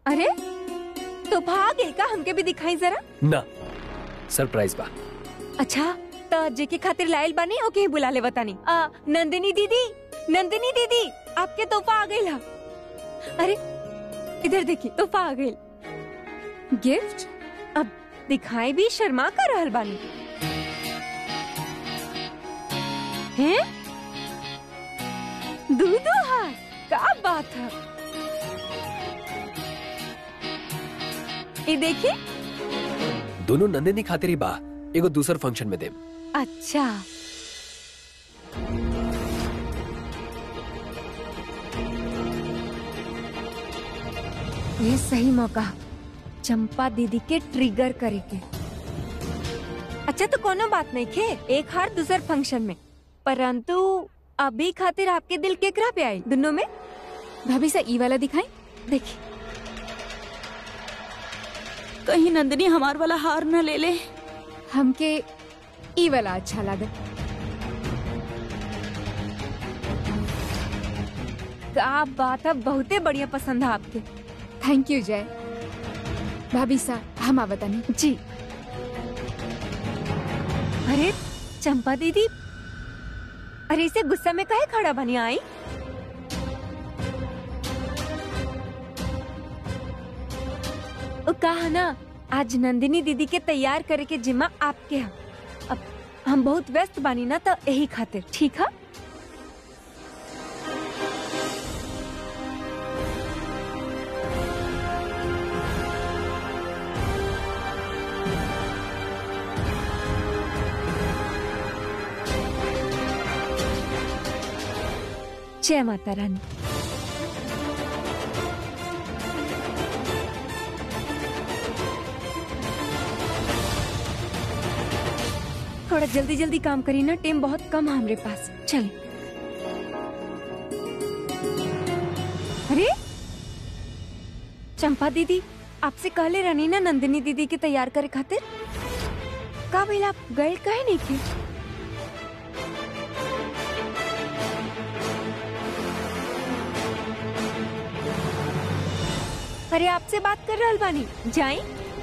अरे तो भाग गई का हमके भी दिखाई जरा ना सरप्राइज बा अच्छा तो जेके खातिर लायल बानी ओके ही बुला ले बतानी आ, नंदिनी दीदी नंदिनी दीदी आपके तोहफा आ गई ला अरे इधर देखी तोहफा आ गई गिफ्ट अब दिखाई भी शर्मा कर रहल बानी हैं दूधो हार का बात है ये देखिए दोनों नंदिनी खातिर ही बा एगो दूसर फंक्शन में दे अच्छा ये सही मौका चंपा दीदी के ट्रिगर करे के अच्छा तो कोनो बात नहीं खे एक हार दूसर फंक्शन में परंतु अभी खातिर आपके दिल केकरा पे आई दोनों में भाभी से ई वाला दिखाई देखिए कहीं नंदिनी हमार वाला हार न ले ले हमके ई वाला अच्छा लगा का बात है बहुते बढ़िया पसंद है आपके थैंक यू जय भाभी सा हम आवतानी जी अरे चंपा दीदी अरे इसे गुस्सा में काहे खड़ा बनी आई ओ कहा ना आज नंदिनी दीदी के तैयार करे के जिम्मा आपके है अब हम बहुत व्यस्त बानी ना तो यही खातिर ठीक है जय माता रानी थोड़ा जल्दी जल्दी काम करी ना टाइम बहुत कम है हमारे पास चल अरे चंपा दीदी आपसे कहले रहनी ना नंदिनी दीदी के तैयार करे खातिर का भइल आप गए कहे नहीं थे अरे आपसे बात कर रहल बानी जाई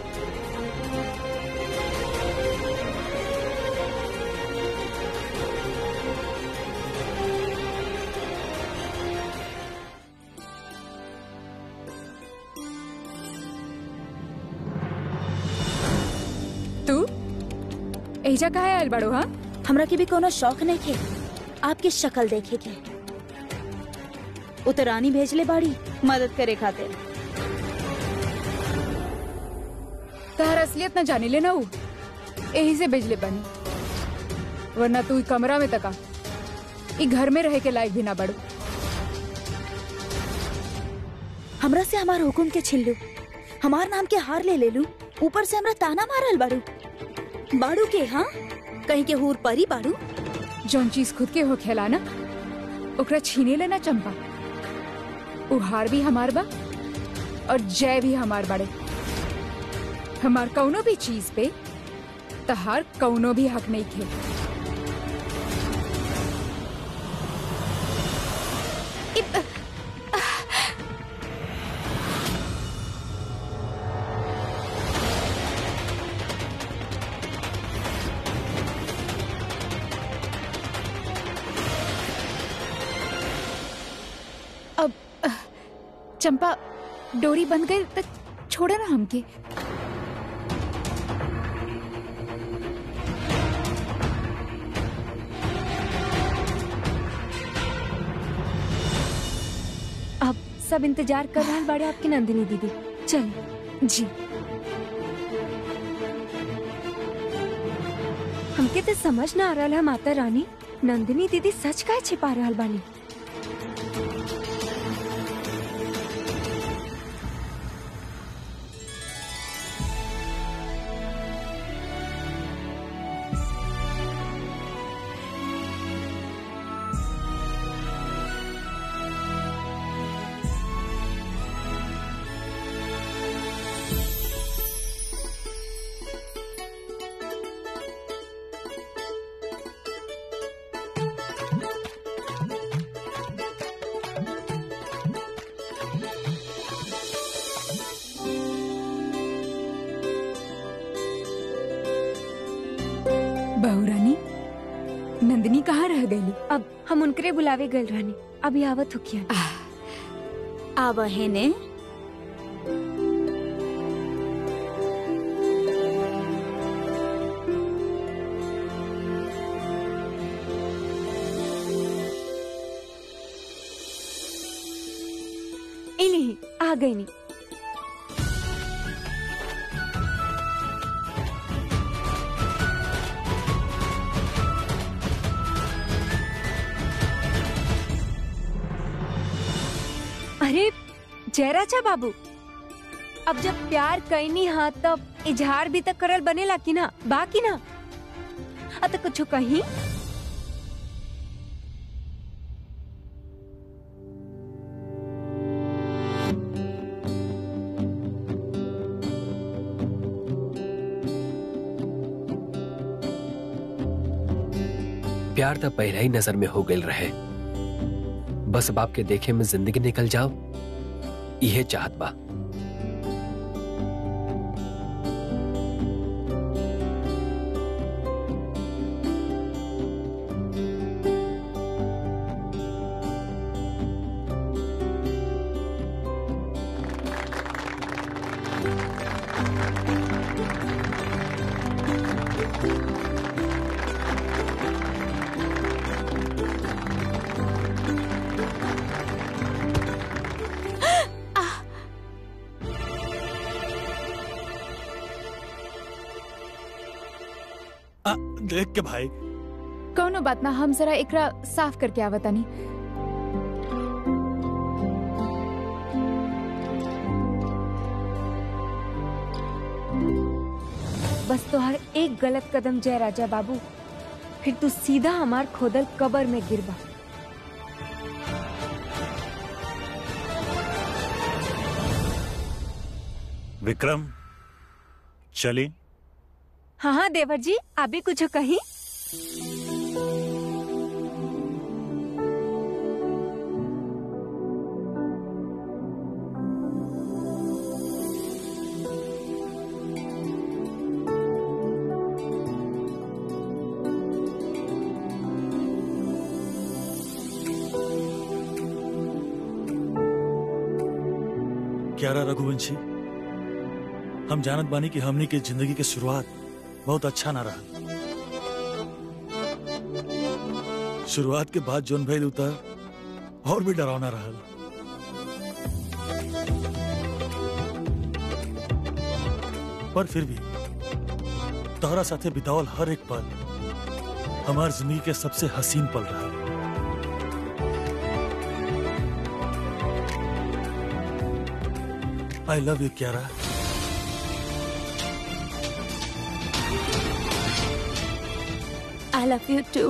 तू एजा कहा आयल बड़ो हाँ हमरा के भी कोनो शौक नहीं थे आपकी शक्ल देखे के उतरानी भेजले बाड़ी मदद करे खातिर तहर असलियत न जाने ले ना ऊ यही से भेजले बनी वरना तू ई कमरा में तका ई घर में रहे के लायक भी ना बड़ो हमरा से हमार हुकुम के छिल्लू हमार नाम के हार ले ले लू ऊपर से हमरा ताना मारल बाड़ू बाड़ू के हाँ कहीं के हूर परी बाड़ू जौन चीज खुद के हो खेला ना ओकरा छीने लेना चंपा उ हार भी हमार बा और जय भी हमार बड़े हमार कौनो भी चीज पे तहार कौनो भी हक नहीं खे इ- अब अह, चंपा डोरी बंद गई तो छोड़े ना हमके अब सब इंतजार कर रहा बड़े आपकी नंदिनी दीदी चल जी हमके तो समझ ना आ रहा है माता रानी नंदिनी दीदी सच का छिपा रहल बानी वहीं कहाँ रह गई अब हम उनकरे बुलावे गल रहनी अभी आवत होकिया आवहे ने इन्हीं आ गई नी अरे जयराजा बाबू अब जब प्यार कैनी हा तब इजहार भी तक करल बनेला कि ना बाकी ना अत कुछ कहीं प्यार तो पहले ही नजर में हो गई रहे बस अब आपके देखे में जिंदगी निकल जाओ यह चाहत बा आ, देख के भाई कौनो बात ना हम जरा एकरा साफ करके आवतानी बस तोहर एक गलत कदम जय राजा बाबू फिर तू सीधा हमार खोदल कबर में गिरबा विक्रम चली हाँ हाँ देवर जी अभी कुछ कही क्यारा रघुवंशी हम जानत बानी कि हमनी के जिंदगी के शुरुआत बहुत अच्छा ना रहा शुरुआत के बाद जोन भइल उतर और भी डरावना रहल पर फिर भी तोहरा साथे बितावल हर एक पल हमार जिंदगी के सबसे हसीन पल रहा I love you Kiara I love you too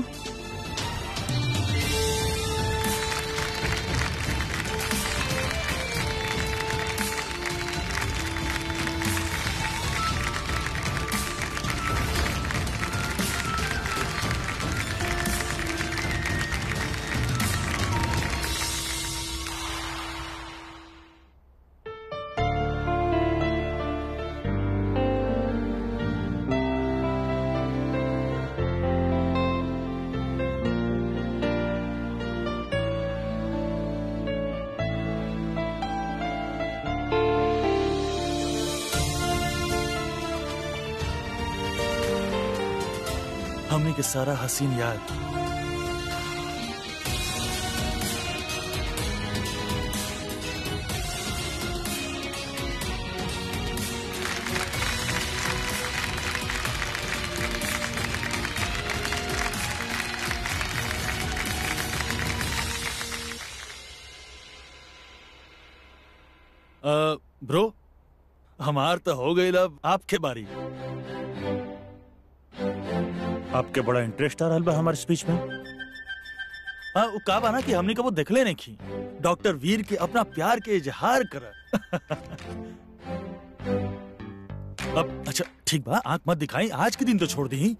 हमने के सारा हसीन याद अ, ब्रो हमार तो हो गई अब आपके बारी आपके बड़ा इंटरेस्ट आ रहा बा हमारे स्पीच में हाँ वो का बाना कि हमने कबो देखले नहीं की डॉक्टर वीर के अपना प्यार के इजहार कर अब अच्छा ठीक बा आंख मत दिखाई आज के दिन तो छोड़ दी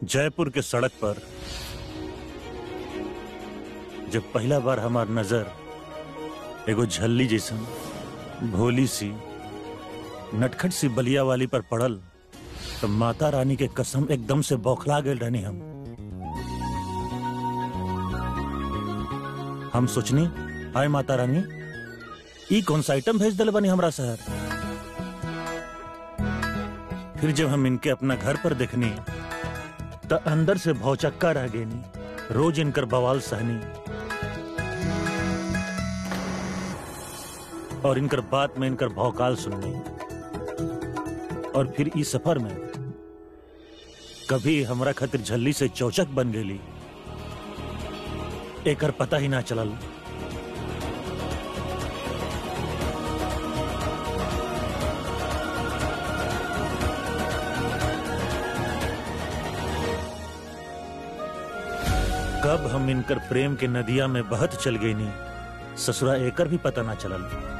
जयपुर के सड़क पर जब पहला बार हमार नजर एगो झल्ली जैसन भोली सी नटखट सी बलिया वाली पर पड़ल तो माता रानी के कसम एकदम से बौखला गए रहनी हम हम सोचनी हाय माता रानी ई कौन सा आइटम भेज दिल बनी हमरा शहर फिर जब हम इनके अपना घर पर देखनी तो अंदर से भौचक्का रह गेनी रोज इनकर बवाल सहनी और इनकर बात में इनकर भौकाल सुननी और फिर इस सफर में कभी हमरा खातिर झल्ली से चौचक बन गेली एकर पता ही ना चलल कब हम इनकर प्रेम के नदिया में बहत चल गई नी ससुरा एकर भी पता ना चलल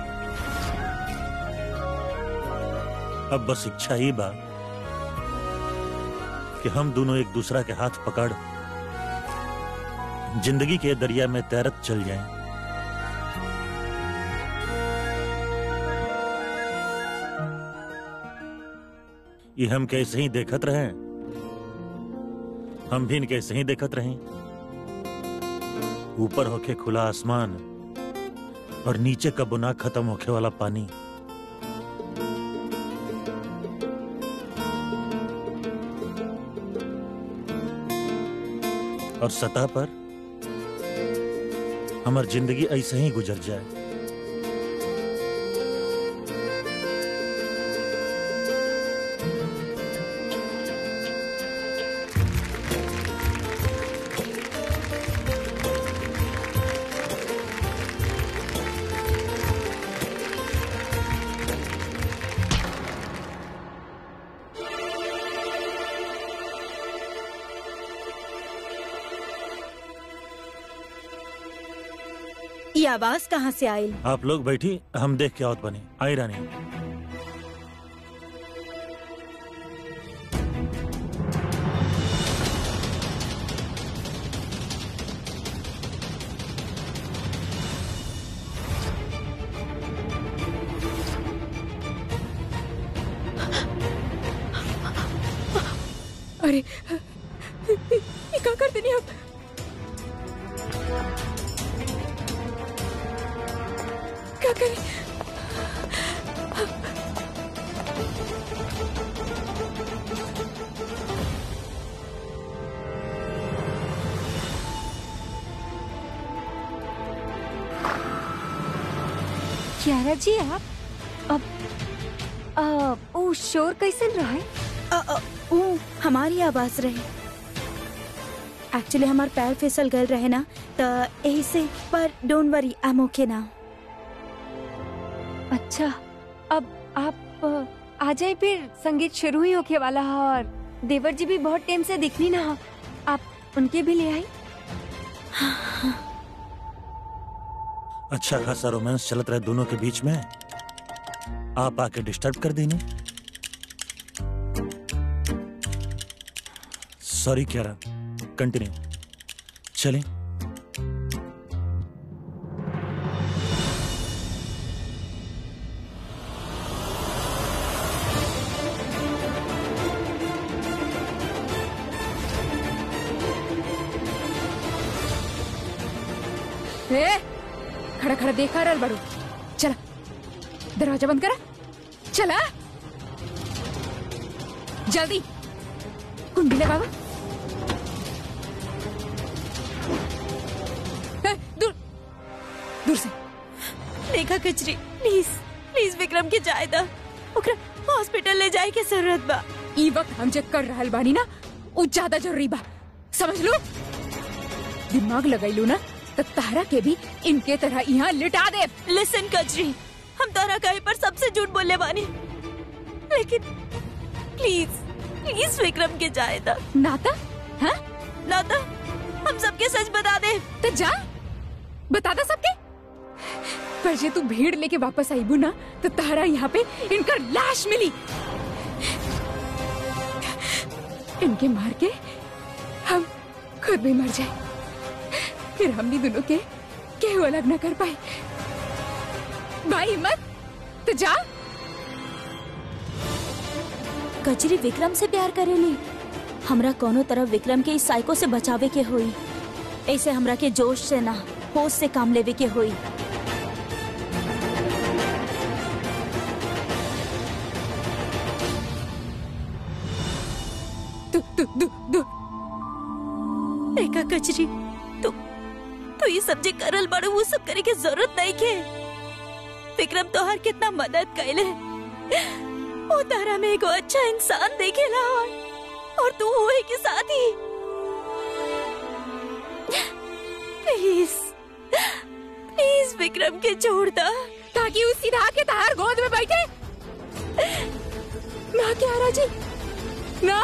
अब बस इच्छा ही बा कि हम दोनों एक दूसरा के हाथ पकड़ जिंदगी के दरिया में तैरत चल जाएं। ये हम कैसे ही देखत रहे हम भी इनके ऐसे ही देखत रहे ऊपर होके खुला आसमान और नीचे का बुना खत्म होके वाला पानी और सतह पर हमार जिंदगी ऐसे ही गुजर जाए ये आवाज कहाँ से आई आप लोग बैठी हम देख के आवत बने आई रानी अरे ये क्या करते नहीं आप क्या करें क्यारा जी आप अब आ, ओ शोर कैसे रहा है अ, अ, ऊ हमारी आवाज रहे एक्चुअली हमार पैर फिसल गए रहे ना तो यही से पर don't worry I am okay now अच्छा अब आप आ, आ जाए फिर संगीत शुरू ही होके वाला है और देवर जी भी बहुत टाइम से दिखनी ना हो। आप उनके भी ले आई अच्छा खासा रोमांस चलत रहे दोनों के बीच में आप आके डिस्टर्ब कर देनी सॉरी क्यारा कंटिन्यू चलें ए, खड़ा खड़ा देखा रहल बड़ू चला दरवाजा बंद करा चला जल्दी कुंडी ले बाबा ए, दूर दूर से रेखा कचरी प्लीज प्लीज विक्रम के जाए दा ओकरा हॉस्पिटल ले जाए के जरूरत बा ई वक्त हम जे कर रहल बानी ना उ ज्यादा जरूरी बा समझ लो दिमाग लगैलू ना तो तारा के भी इनके तरह यहाँ लिटा दे लिसन कचरी हम तारा कहे पर सबसे झूठ बोलने वानी लेकिन प्लीज प्लीज विक्रम के जाए दा नाता हाँ ना तो हम सबके सच बता दे तो जा बता दा सबके पर जे तू भीड़ लेके वापस आईबू ना तो तारा यहाँ पे इनका लाश मिली इनके मार के खुद भी मर जाए फिर हमनी दोनों के केहू अलग न कर पाए भाई हिम्मत तो जा कचरी विक्रम से प्यार करेली हमरा कोनो तरह विक्रम के इस साइको से बचावे के होई ऐसे हमरा के जोश से ना होश से काम लेवे के होई तू तू तू तू एका कचरी तू तू ये सब जे करल बड़ो वो सब करे के जरूरत नहीं के विक्रम तोहार कितना मदद कैले वो तारा में एगो अच्छा इंसान देखेला और, और तू हुए के साथ ही प्लीज प्लीज विक्रम के छोड़ दा ताकि उस सीधा के तार गोद में बैठे ना क्यारा जी ना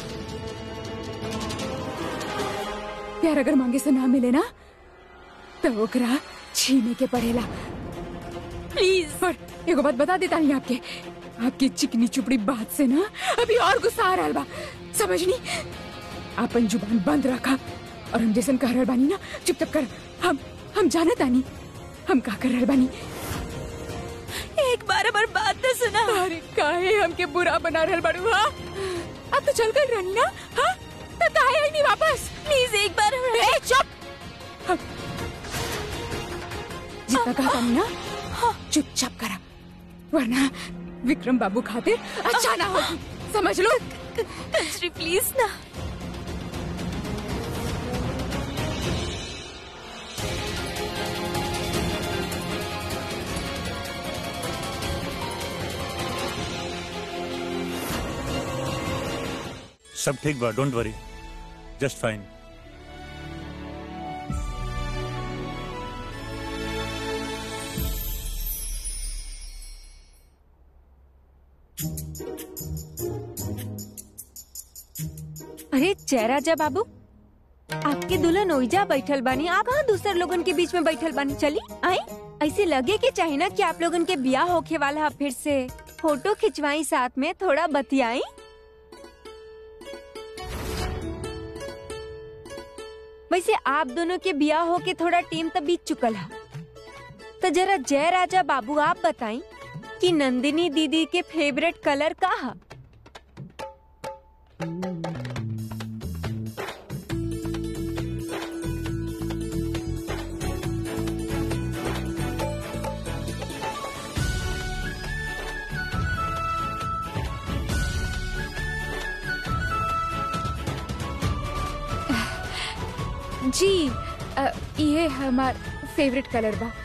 प्यार अगर मांगे से ना मिले ना तो ओकरा छीने के पड़ेला प्लीज और एगो बात बता देता नहीं आपके आपकी चिकनी चुपड़ी बात से ना अभी और गुस्सा आ रहा बा समझनी आपन जुबान बंद रखा और हम जैसन कह रहल बानी ना चुपचाप कर हम हम जानत आनी हम का कर रहल बानी एक बार हमार बात तो सुना अरे काहे हमके बुरा बना रहल बाड़ू हाँ अब तो चल कर रहनी ना हाँ तो काहे आई नहीं वापस प्लीज एक बार हमरा ए चुप हम- जितना कहा था ना चुपचाप करा वरना विक्रम बाबू खातिर अच्छा ना होगी समझ लो कचरी प्लीज ना सब ठीक बा डोंट वरी जस्ट फाइन अरे जय राजा बाबू आपके दुल्हन ओइजा बैठल बानी आप कहाँ दूसर लोगन के बीच में बैठल बानी चली आई ऐसे लगे के चाहे ना कि आप लोगन के ब्याह होके वाला है फिर से फोटो खिंचवाई साथ में थोड़ा बतियाई वैसे आप दोनों के ब्याह होके थोड़ा टीम तो बीत चुकल है तो जरा जय राजा बाबू आप बताई कि नंदिनी दीदी के फेवरेट कलर का है जी अ, ये हमार फेवरेट कलर बा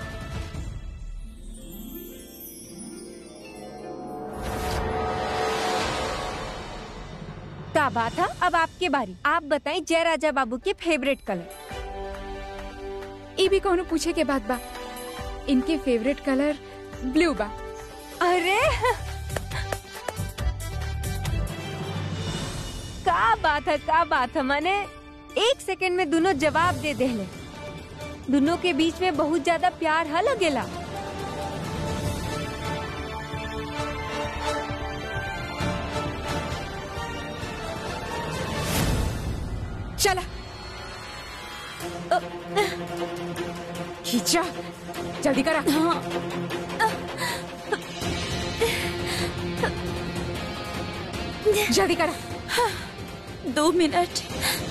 का बात है अब आपके बारी आप बताएं जय राजा बाबू के फेवरेट कलर ये भी कोनो पूछे के बात बा इनके फेवरेट कलर ब्लू बा अरे का बात है का बात है माने एक सेकंड में दोनों जवाब दे देले दोनों के बीच में बहुत ज्यादा प्यार है लगेला चला खींचा जल्दी करा जल्दी करा दो मिनट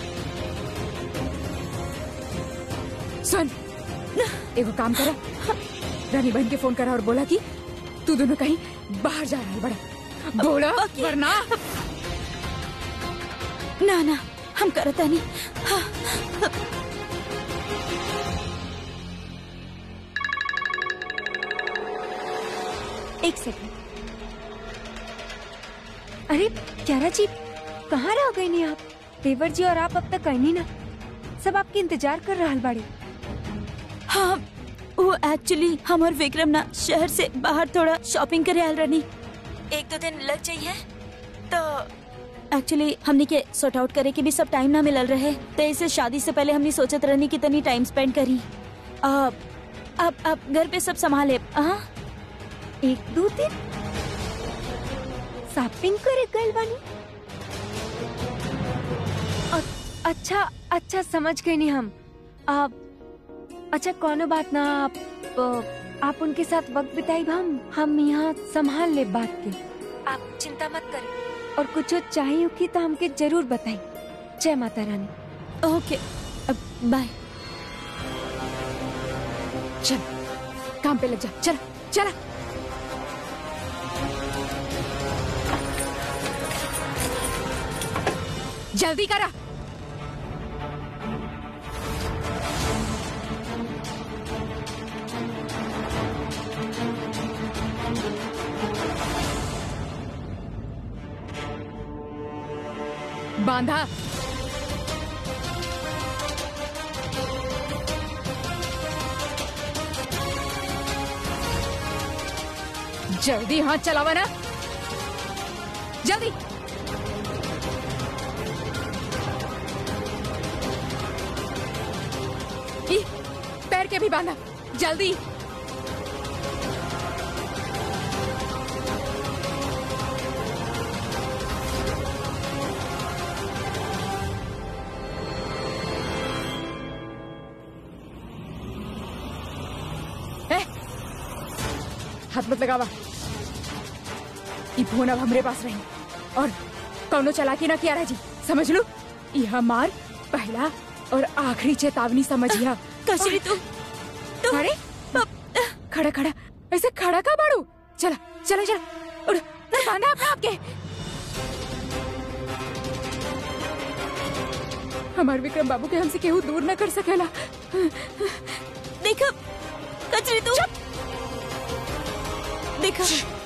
सुन एगो काम करा रानी बहन के फोन करा और बोला कि तू दोनों कहीं बाहर जा रहा है बड़ा बोला वरना ना ना हम करता नहीं एक सेकंड अरे क्यारा जी कहाँ रह गई नहीं आप देवर जी और आप अब तक कहीं नहीं ना सब आपके इंतजार कर रहा बाड़ी हाँ वो एक्चुअली हम और विक्रम ना शहर से बाहर थोड़ा शॉपिंग करे आल रनी एक दो दिन लग जाइए तो एक्चुअली हमने के सॉर्ट आउट करे के भी सब टाइम ना मिलल रहे तो इसे शादी से पहले हमने सोचत रहनी कि तनी टाइम स्पेंड करी अब अब अब घर पे सब संभाले हाँ एक दो दिन शॉपिंग करे गए बानी अ- अच्छा अच्छा समझ गए नहीं हम आप अच्छा कोनो बात ना आप अ, आप उनके साथ वक्त बिताई हम हम यहाँ संभाल ले बात के आप चिंता मत करें और कुछ चाहिए होगी तो हमके जरूर बताई जय माता रानी ओके अब बाय चल काम पे लग जा चल चला जल्दी करा बांधा जल्दी हाथ चलावा ना जल्दी ई, पैर के भी बांधा जल्दी ए, हाथ मत लगावा ई फोन अब हमरे पास रही और कौनो चलाकी ना किया जी समझ लो ई हमार पहला और आखिरी चेतावनी समझिया कचरी तू तू अरे खड़ा खड़ा ऐसे खड़ा का बाड़ू चला चला चला उड़ उड़, बांधा अपना आपके हमार विक्रम बाबू के हमसे केहू दूर न कर सकेला देखा कचरी तू देखा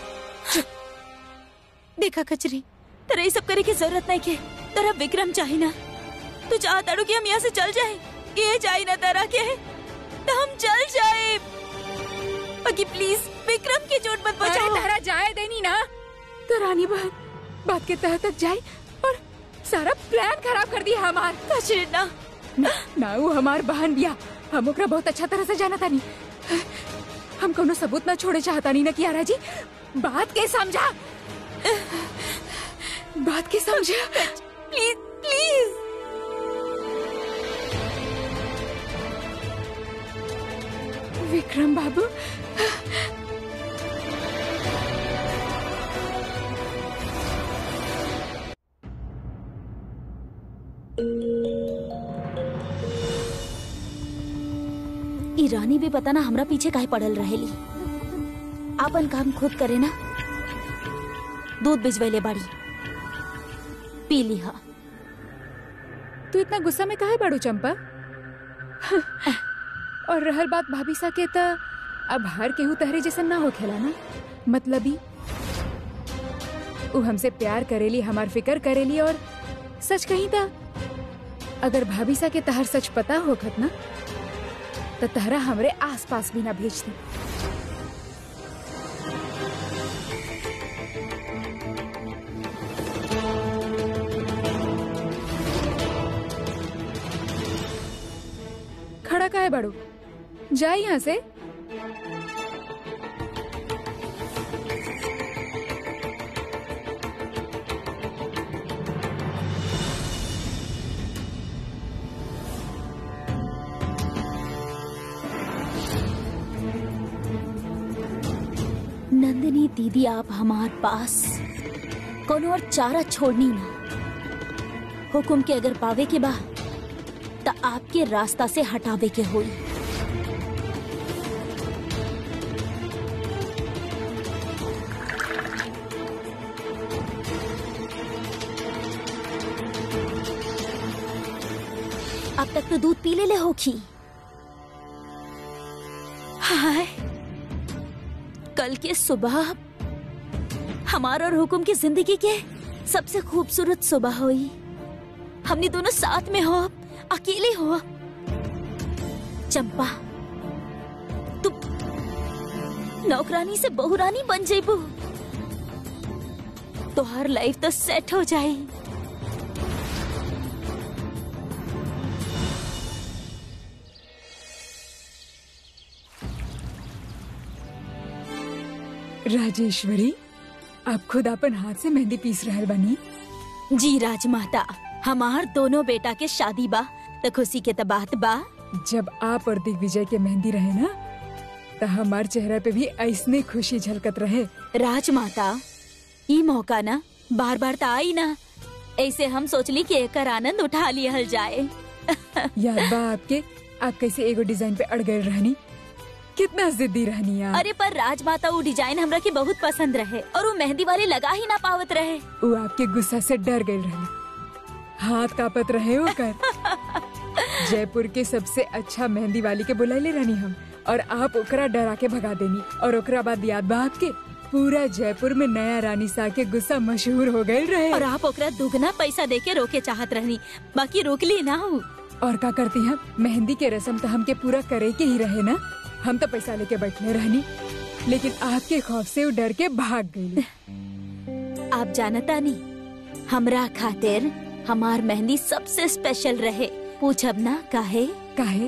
देखा कचरी तेरा ये सब करे की जरूरत नहीं के तेरा विक्रम चाहिए ना तू चाहता कि हम यहाँ से चल जाए ये जाए ना तेरा के तो हम चल जाए बाकी प्लीज विक्रम की चोट मत अरे बचाओ तारा जाए देनी ना तो रानी बहन बात के तह तक जाए और सारा प्लान खराब कर दिया हमार कचरी ना ना, ना वो हमार बहन बिया हम ओकरा बहुत अच्छा तरह से जाना तानी हम कोनो सबूत ना छोड़े चाहता नहीं ना कियारा जी बात के समझा बात के समझा प्लीज प्लीज विक्रम बाबू ई रानी भी पता ना हमरा पीछे काहे पड़ल रहेली आपन काम खुद करे ना दूध भिजवैले बाड़ी पी लिहा तू इतना गुस्सा में काहे बाड़ू चंपा और रहल बात भाभी सा के त अब हर केहू तहरे जैसन ना हो खेला ना मतलबी उ हमसे प्यार करेली हमार फिकर करेली और सच कही था अगर भाभी सा के तहर सच पता होखत ना तो तहरा हमरे आस पास भी ना भेजती खड़ा का है बड़ू जाए यहाँ से नंदिनी दीदी आप हमार पास कोनो और चारा छोड़नी ना हुकुम के अगर पावे के बा त आपके रास्ता से हटावे के होई अब तक तो दूध पी ले ले होखी हाय कल के सुबह हमारा और हुकुम की जिंदगी के सबसे खूबसूरत सुबह हुई हमने दोनों साथ में हो अकेले हो चंपा तू नौकरानी से बहुरानी बन जेबू तो हर लाइफ तो सेट हो जाए राजेश्वरी आप खुद अपन हाथ से मेहंदी पीस रहल बनी जी राजमाता हमार दोनों बेटा के शादी बा तो खुशी के तो बात बा जब आप और दिग्विजय के मेहंदी रहे ना तो हमार चेहरा पे भी ऐसने खुशी झलकत रहे राजमाता ई मौका ना बार बार तो आई ना ऐसे हम सोचली कि एकर आनंद उठा लियल जाए याद बा आपके आप कैसे एगो डिजाइन पे अड़ गए रहनी कितना जिद्दी रहनी यार अरे पर राजमाता वो डिजाइन हमरा के बहुत पसंद रहे और वो मेहंदी वाले लगा ही ना पावत रहे वो आपके गुस्सा से डर गए रहनी हाथ कापत रहे ओकर जयपुर के सबसे अच्छा मेहंदी वाली के बुलाइले रहनी हम और आप ओकरा डरा के भगा देनी और ओकरा बाद याद बा आपके पूरा जयपुर में नया रानी सा के गुस्सा मशहूर हो गए रहे और आप ओकरा दुगना पैसा दे के रोके चाहत रहनी बाकी रोकली ना हूँ और का करती हम मेहंदी के रस्म तो हमके पूरा करे के ही रहे ना हम तो पैसा लेके बैठले रहनी लेकिन आपके खौफ से वो डर के भाग गई आप जानता नहीं हमरा खातिर हमार मेहंदी सबसे स्पेशल रहे पूछब ना काहे काहे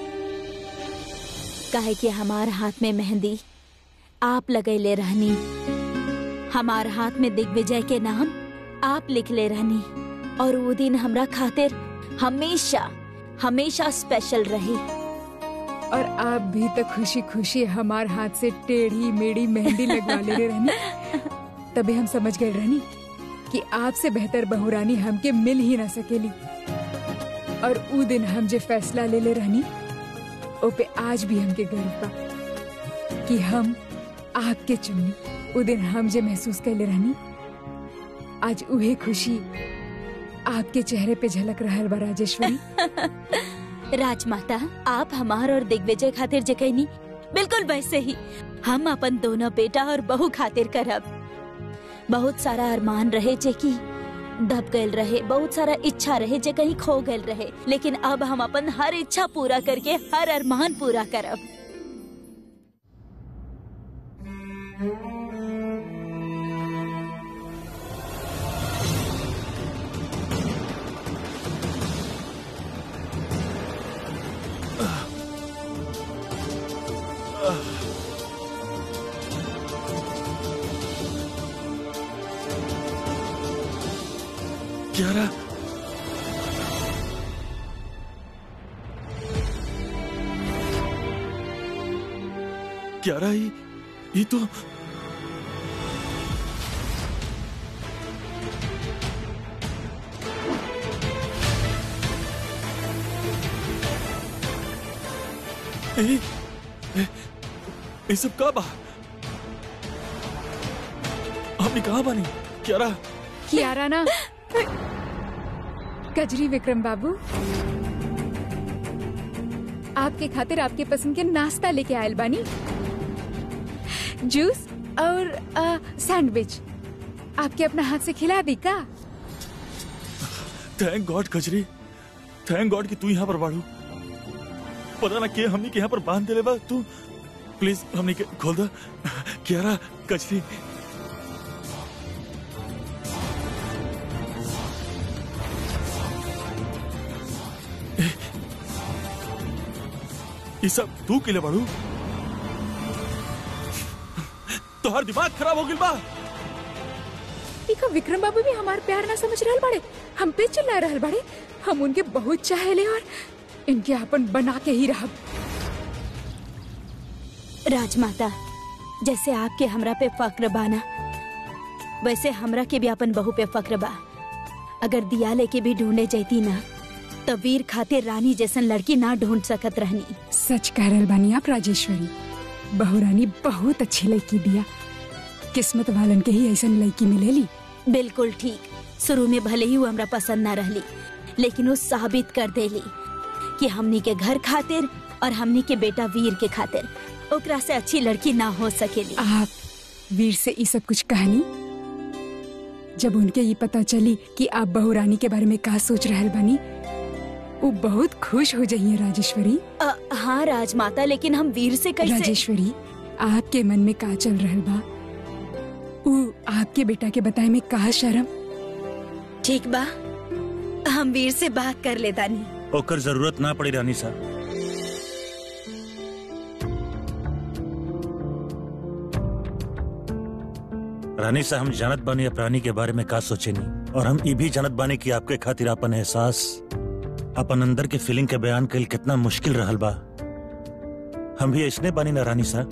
काहे कि हमार हाथ में मेहंदी आप लगैले रहनी हमार हाथ में दिग्विजय के नाम आप लिखले रहनी और वो दिन हमरा खातिर हमेशा हमेशा स्पेशल रही और आप भी तो खुशी खुशी हमार हाथ से टेढ़ी मेढ़ी मेहंदी लगवा ले रहनी तभी हम समझ गए रहनी कि आपसे बेहतर बहुरानी हमके मिल ही ना सकेली और ऊ दिन हम जो फैसला ले ले रहनी ओ पे आज भी हमके गर्व बा कि हम आपके चुननी ऊ दिन हम जो महसूस कर ले रहनी आज उहे खुशी आपके चेहरे पे झलक रहल बा राजेश्वरी राजमाता आप हमार और दिग्विजय खातिर जे कहनी बिल्कुल वैसे ही हम अपन दोनों बेटा और बहू खातिर करब बहुत सारा अरमान रहे जे की दब गल रहे बहुत सारा इच्छा रहे जे कहीं खो गल रहे लेकिन अब हम अपन हर इच्छा पूरा करके हर अरमान पूरा करब क्यारा क्यारा ये ये तो ए, ए, ये सब कब आ हमने कहा बानी क्यारा कियारा ना कजरी विक्रम बाबू आपके खातिर आपके पसंद के नाश्ता लेके आयल बानी जूस और अ, सैंडविच आपके अपना हाथ से खिला दी का थैंक गॉड कचरी थैंक गॉड कि तू यहाँ पर बाड़ू पता ना के हमनी के यहाँ पर बांध देले बा तू प्लीज हमनी के खोल दा क्यारा कचरी ए, ये सब तू के लिए बाड़ू तोहर दिमाग खराब हो गइल बा इका विक्रम बाबू भी हमार प्यार ना समझ रहल बाड़े हम पे चिल्ला रहल बाड़े हम उनके बहुत चाहेले और इनके अपन बना के ही रहब राजमाता जैसे आपके हमरा पे फक्र बाना वैसे हमरा के भी अपन बहू पे फक्र बा अगर दिया लेके भी ढूंढे जैती ना तो वीर खातिर रानी जैसन लड़की ना ढूंढ सकत रहनी सच कह रहल बानी आप राजेश्वरी बहुरानी बहुत अच्छी लड़की दिया किस्मत वालन के ही ऐसा लड़की मिलेली बिल्कुल ठीक शुरू में भले ही वो हमरा पसंद ना रहली लेकिन वो साबित कर देली कि हमनी के घर खातिर और हमनी के बेटा वीर के खातिर ओकरा से अच्छी लड़की ना हो सकेली आप वीर से ये सब कुछ कहनी जब उनके ये पता चली कि आप बहुरानी के बारे में का सोच रहल बानी वो बहुत खुश हो जाइए राजेश्वरी अ, हाँ राजमाता लेकिन हम वीर से कैसे राजेश्वरी आपके मन में का चल रहल बा वो आपके बेटा के बताए में का शर्म ठीक बा हम वीर से बात कर लेता नहीं ओकर जरूरत ना पड़ी रानी साहब रानी साहब हम जानत बानी अब रानी के बारे में का सोचेनी और हम ये भी जानत बानी कि आपके खातिर अपन एहसास अपन अंदर के फीलिंग के बयान कल कितना मुश्किल रहल बा हम भी ऐसने बानी ना रानी सा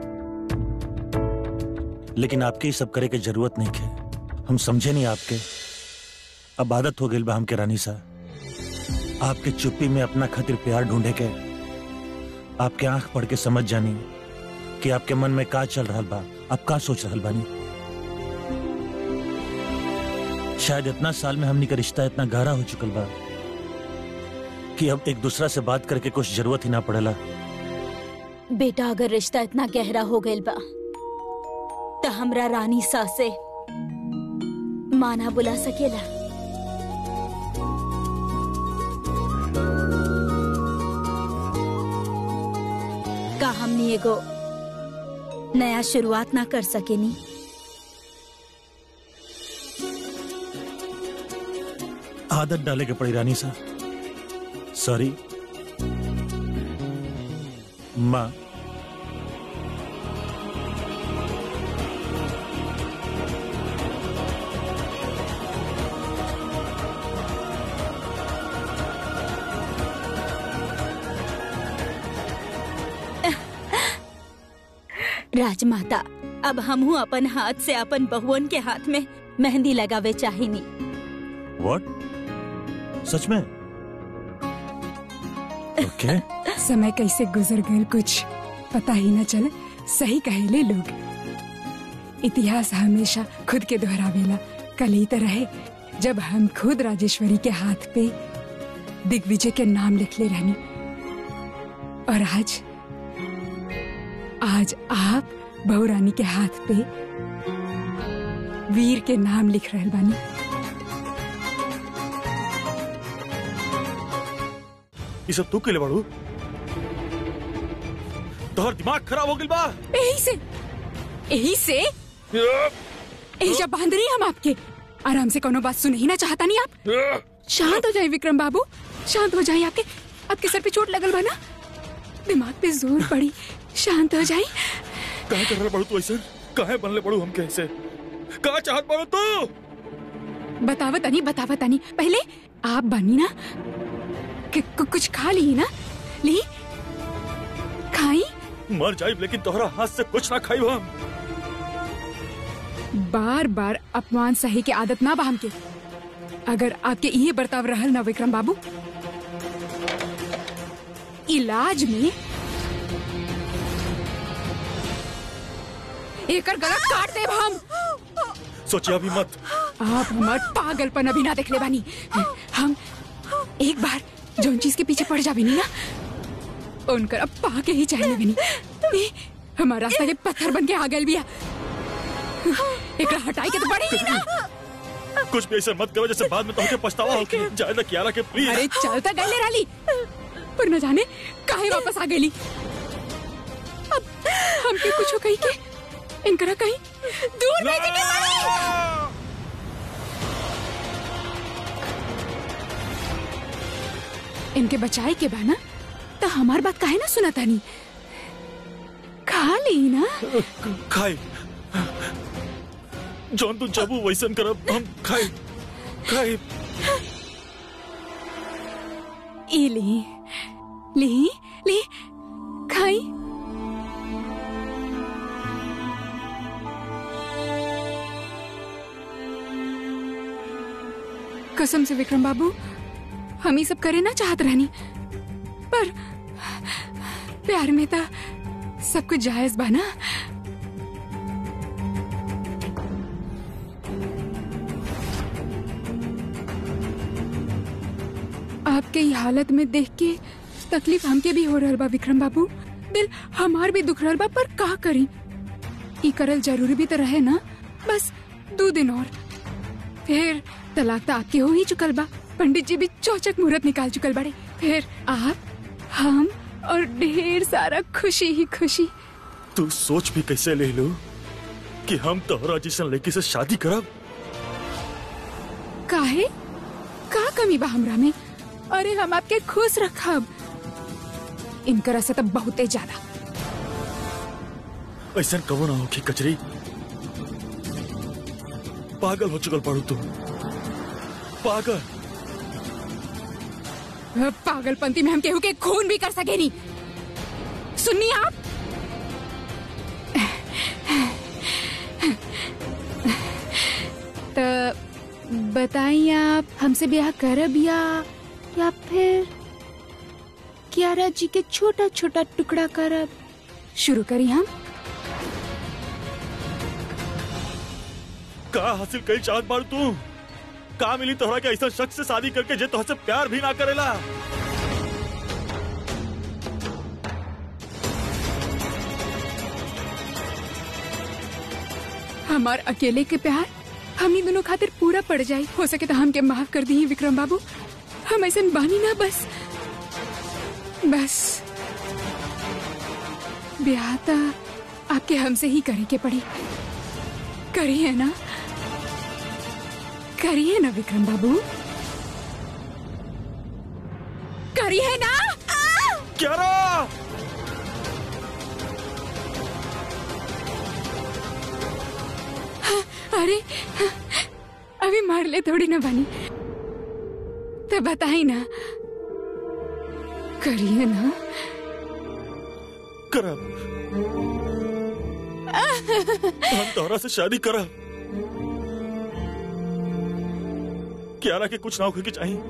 लेकिन आपके ये सब करे के जरूरत नहीं है हम समझे नहीं आपके अब आदत हो गई बा हमके रानी सा आपके चुप्पी में अपना खातिर प्यार ढूंढे के आपके आंख पढ़ के समझ जानी कि आपके मन में का चल रहा बा आप का सोच रहल बानी शायद इतना साल में हमनी का रिश्ता इतना गहरा हो चुकल बा कि अब एक दूसरा से बात करके कुछ जरूरत ही ना पड़ेला बेटा अगर रिश्ता इतना गहरा हो गइल बा तो हमरा रानी सा से माना बुला सकेला का हमनी एगो नया शुरुआत ना कर सकेनी आदत डाले के पड़ी रानी सा सॉरी माँ राजमाता अब हमहू अपन हाथ से अपन बहुअन के हाथ में मेहंदी लगावे चाहिनी व्हाट सच में ओके समय कैसे गुजर गए कुछ पता ही न चले सही कहेले लोग इतिहास हमेशा खुद के दोहरावेला कल ही तरह है जब हम खुद राजेश्वरी के हाथ पे दिग्विजय के नाम लिख ले रहनी और आज आज आप बहुरानी के हाथ पे वीर के नाम लिख रहे बानी ये सब तू के लिए बाड़ू तोहर दिमाग खराब हो गइल बा यही से यही से यही जब बांध रही हम आपके आराम से कोनो बात सुन ही ना चाहता नहीं आप शांत हो जाए विक्रम बाबू शांत हो जाए आपके आपके सर पे चोट लगल बा ना दिमाग पे जोर पड़ी शांत हो जाए काहे कर रहा बाड़ू तू ऐसे काहे बनले बाड़ू हम कैसे का चाहत बाड़ू तू बतावत नहीं बतावत नहीं पहले आप बनी ना कि कु- कुछ खा ली ना ली खाई मर जाइब लेकिन तोहरा हाथ से कुछ ना खाई हम बार बार अपमान सही के आदत ना बाम के अगर आपके ये बर्ताव रहल ना विक्रम बाबू इलाज में एकर गला काट देब हम सोचिए अभी मत आप हमार पागलपन अभी ना देखले बानी हम एक बार जौन चीज के पीछे पड़ जाबे नी ना उनकर अब पाके ही चाहिए बनी ए, हमार रास्ता के पत्थर बन के आ गए बिया एकरा हटाई के तो पड़ी ही ना कुछ भी ऐसे मत करो जैसे बाद में तोहके पछतावा हो कि जायदा कियारा के प्लीज अरे चलता गले राली पर न जाने काहे वापस आ गई अब हमके कुछ कही के इनकरा कहीं दूर भेजे के पड़ी इनके बचाए के बा ना तो हमार बात काहे ना सुना तानी खा ली ना खाई जौन तू जबू वैसन करब हम खाई खाई ई ली ली ली खाई कसम से विक्रम बाबू हम ही सब करे ना चाहत रहनी पर प्यार में था सब कुछ जायज बा ना आपके ये हालत में देख के तकलीफ हमके भी हो रहल बा विक्रम बाबू दिल हमार भी दुख रहल बा पर का करी ई करल जरूरी भी तो रहे ना बस दो दिन और फिर तलाक तो आपके हो ही चुकल बा पंडित जी भी चौचक मुहूर्त निकाल चुकल बड़े फिर आप हम और ढेर सारा खुशी ही खुशी तू सोच भी कैसे ले लो कि हम तोहरा जैसन लड़की से शादी करब काहे का कमी बा हमरा में अरे हम आपके खुश रखब इनकरा से तो बहुते ज्यादा ऐसा कबो ना हो कि कचरी पागल हो चुकल पड़ू तू पागल पागलपंती में हम केहू के खून भी कर सके नहीं सुनिए आप तो बताइए आप हमसे ब्याह करब या या फिर कियारा जी के छोटा छोटा टुकड़ा करब शुरू करी हम का हासिल कई चाहत बाड़ तू का मिली तोहरा के ऐसा शख्स से शादी करके जे तोहसे प्यार भी ना करेला हमार अकेले के प्यार हमनी दोनों खातिर पूरा पड़ जाई हो सके तो हमके माफ कर दी विक्रम बाबू हम ऐसा बानी ना बस बस ब्याह तो आपके हमसे ही करे के पड़ी करिए ना करिए ना विक्रम बाबू करिए ना आ! क्यारा अरे अभी मार ले थोड़ी ना बनी तो बताई ना करिए ना करब हम तोहरा से शादी करब क्यारा के कुछ ना होके के चाहिए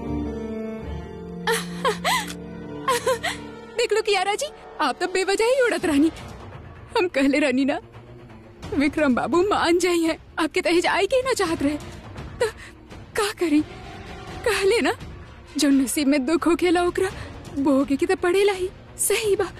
देख लो कियारा जी आप तो बेवजह ही उड़त रानी हम कहले रानी ना विक्रम बाबू मान जाइए आपके तहेज आई के ना चाहत रहे तो का करी कहले ना जो नसीब में दुख हो खेला ओकरा बोगे की तो पड़ेला ही सही बा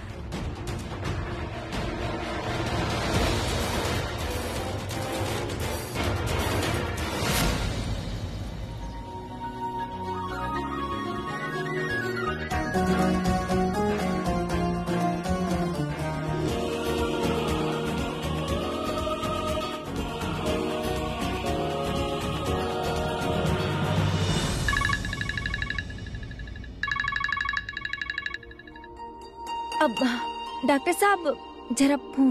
अब डॉक्टर साहब जरा फोन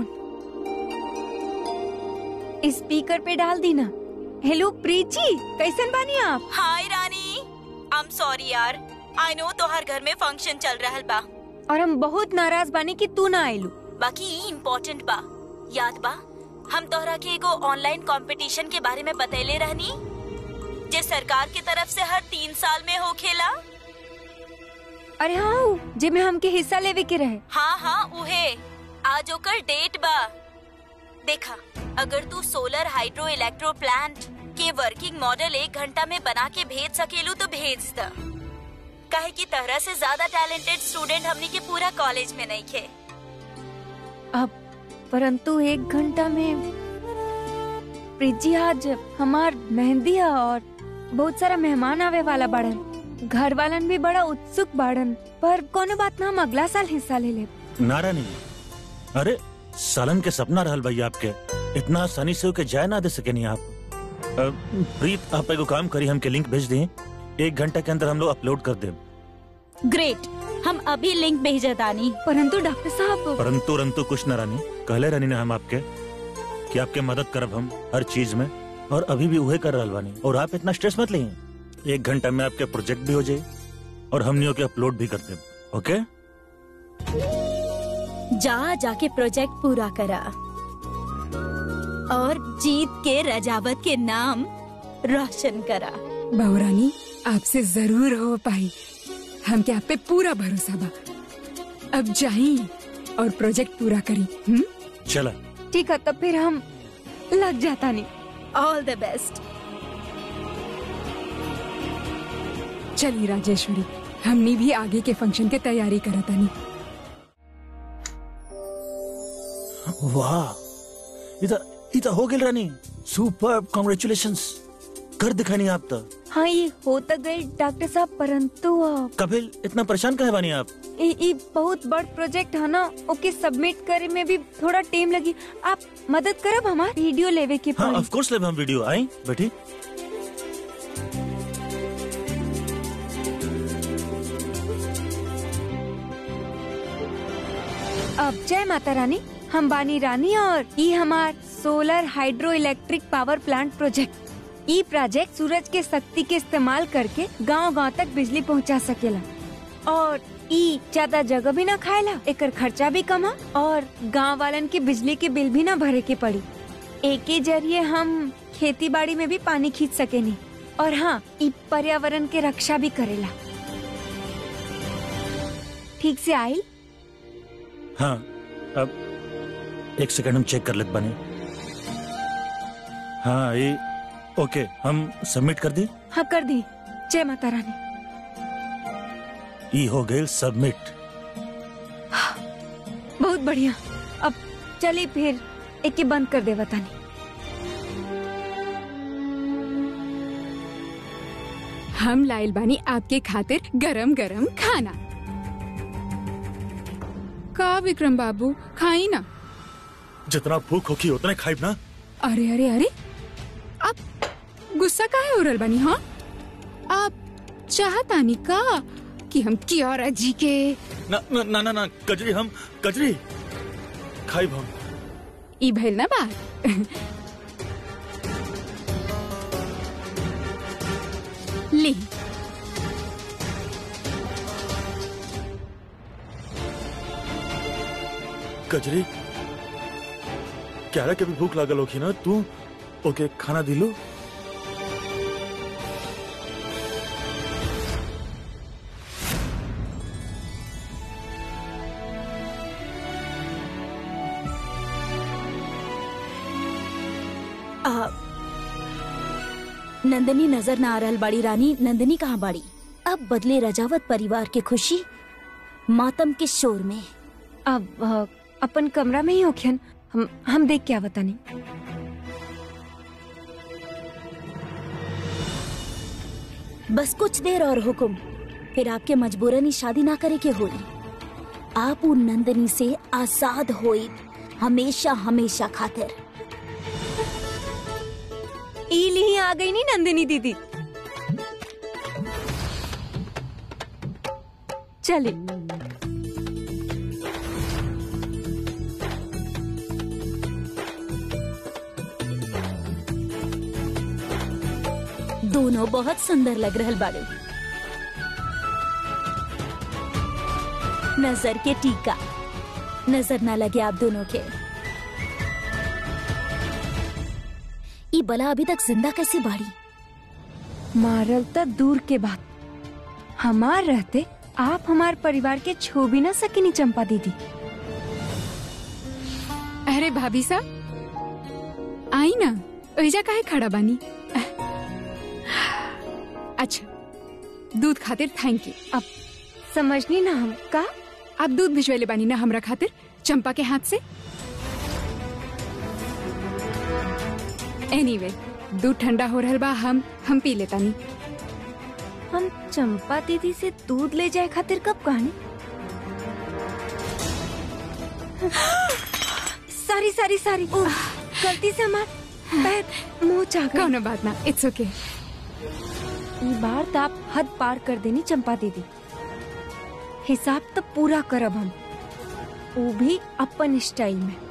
स्पीकर पे डाल दी ना हेलो प्रीत जी कैसन बानी आप हाय रानी आई एम सॉरी यार आई नो तोहर घर में फंक्शन चल रहल बा और हम बहुत नाराज बानी कि तू ना आइलू बाकी इम्पोर्टेंट बा याद बा हम तोहरा के एगो ऑनलाइन कंपटीशन के बारे में बतैले रहनी जे सरकार की तरफ से हर तीन साल में हो खेला अरे हाँ जिमे हमके हिस्सा लेवे के रहे हाँ हाँ उहे आज ओकर डेट बा देखा अगर तू सोलर हाइड्रो इलेक्ट्रो प्लांट के वर्किंग मॉडल एक घंटा में बना के भेज सकेलू तो भेज द काहे कि तरह से ज्यादा टैलेंटेड स्टूडेंट हमनी के पूरा कॉलेज में नहीं खे अब परंतु एक घंटा में प्रीत जी आज हमार मेहंदी है और बहुत सारा मेहमान आवे वाला बाड़न घर वालन भी बड़ा उत्सुक बाड़न पर कोनो बात ना हम अगला साल हिस्सा ले ले नारा नहीं अरे सालन के सपना रहल भैया आपके इतना आसानी से ओके जाय ना दे सके नहीं आप अ, प्रीत आप एगो काम करी हमके लिंक भेज दी एक घंटा के अंदर हम लोग अपलोड कर दे ग्रेट हम अभी लिंक भेजा तानी परंतु डॉक्टर साहब परंतु रंतु कुछ न रानी कहले रानी ने हम आपके कि आपके मदद करब हम हर चीज में और अभी भी उहे कर रहल बानी और आप इतना स्ट्रेस मत लीजिए एक घंटा में आपके प्रोजेक्ट भी हो जाए और हमनियों के अपलोड भी कर दे ओके जा जाके प्रोजेक्ट पूरा करा और जीत के रजावत के नाम रोशन करा बहुरानी आपसे जरूर हो पाई हमके आप पे पूरा भरोसा बा अब जाई और प्रोजेक्ट पूरा करी हम्म चला ठीक है तब फिर हम लग जाता नहीं ऑल द बेस्ट चलिए राजेश्वरी हमनी भी आगे के फंक्शन के तैयारी करतानी वाह इधर इधर हो गई रानी सुपर कॉन्ग्रेचुलेशंस कर दिखानी आप तो हाँ ये हो तो गई डॉक्टर साहब परंतु अ, कपिल इतना परेशान कहे बानी आप ई ई बहुत बड़ प्रोजेक्ट है ना ओके सबमिट करे में भी थोड़ा टाइम लगी आप मदद करब हमार वीडियो लेवे के हाँ पड़ी ऑफ कोर्स ले हम वीडियो आई बेटी अब जय माता रानी हम बानी रानी और ई हमार solar hydroelectric power plant project ई प्रोजेक्ट सूरज के शक्ति के इस्तेमाल करके गांव गांव तक बिजली पहुंचा सकेला और ई ज्यादा जगह भी ना खाएला एकर खर्चा भी कमा और गांव वालन के बिजली के बिल भी ना भरे के पड़ी एक के जरिए हम खेती बाड़ी में भी पानी खींच सकेनी और हाँ ई पर्यावरण के रक्षा भी करेला ठीक से आई हाँ अब एक सेकंड हम चेक कर लेते बने हाँ ये ओके हम सबमिट कर दी हाँ कर दी जय माता रानी ई हो गए सबमिट बहुत बढ़िया अब चलिए फिर एक के बंद कर दे बतानी हम लाइल बानी आपके खातिर गरम गरम खाना का विक्रम बाबू खाई ना जितना भूख होगी उतने खाइब ना अरे अरे अरे आप गुस्सा काहे हो रहल बानी हाँ आप चाहतानी का कि हम कियारा जी के ना ना ना ना, ना कजरी हम कजरी खाइब हम ई भइल ना बात ली कजरी क्यारा के भी भूख लागल होगी ना तू ओके खाना दिलो आ, नंदनी नजर ना आ रहल बाड़ी रानी नंदनी कहाँ बाड़ी अब बदले रजावत परिवार के खुशी मातम के शोर में अब अ, अपन कमरा में ही होखियन हम हम देख क्या बतानी बस कुछ देर और हुक्म फिर आपके मजबूरन ही शादी ना करे के होई आप उन नंदनी से आजाद होई हमेशा हमेशा खातिर ई ली आ गई नी नंदिनी दीदी चलिए दोनों बहुत सुंदर लग रहल बाड़े नजर के टीका नजर ना लगे आप दोनों के ई बला अभी तक जिंदा कैसे बाड़ी मारल त दूर के बात हमार रहते आप हमार परिवार के छू भी ना सकेनी चंपा दीदी अरे भाभी साहब आई ना ओइजा काहे खड़ा बानी अच्छा दूध खातिर थैंक यू अब समझनी ना हम का आप दूध भिजवैले बानी ना हमरा खातिर चंपा के हाथ से एनीवे दूध ठंडा हो रहल बा हम हम पी लेतानी हम चंपा दीदी से दूध ले जाए खातिर कब कहानी सारी सारी सारी गलती से हमार पैर मुंह चाह गए कौनो बात ना इट्स ओके ई बार तो आप हद पार कर देनी चंपा दीदी हिसाब तो पूरा करब हम वो भी अपन स्टाइल में